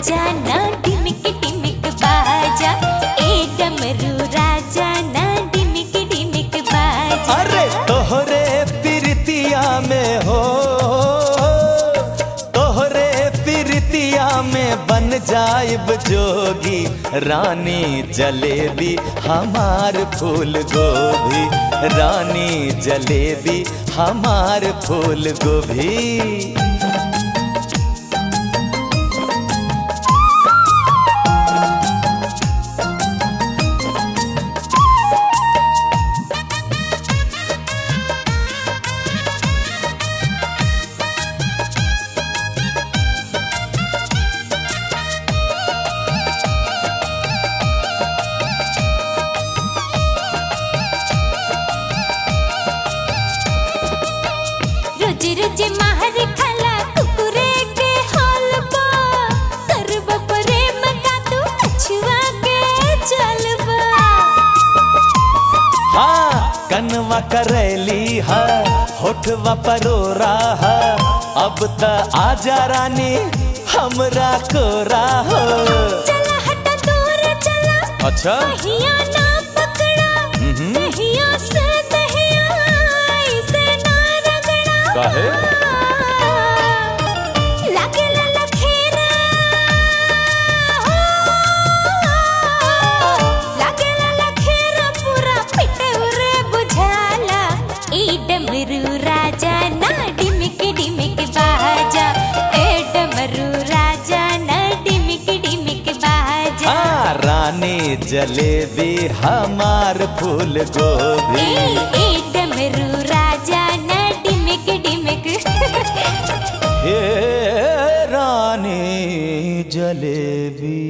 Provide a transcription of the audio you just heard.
राजा ना डिमिक डिमिक बाजा ए डमरू राजा ना डिमिक डिमिक बाजा अरे तोहरे प्रीतिया में हो तोहरे प्रीतिया में बन जाइब जोगी रानी जलेबी हमार फूल गोभी रानी जलेबी हमार फूल गोभी रोज रोज माहर खला कुकुरे के हाल बा करब प्रेम का तू कछुआ के चलबा हाँ कनवा करैली है होठवा परोरा है अब त आजा रानी हमरा कोरा हो चला हटा दूर चला अच्छा कहिया ना पकड़ा हम्म। कहिया से दहिया ऐसे ना रगड़ा काहे लागेला लखेरा लागेला लखेरा पूरा पिटौरे बुझाला ए डमरू राजा ना डिमिक डिमिक बाजा ए डमरू राजा ना डिमिक डिमिक बाजा हाँ रानी जलेबी हमार फूल ए गोभी ए डमरू राजा ना डिमिक डिमिक हे रानी जलेबी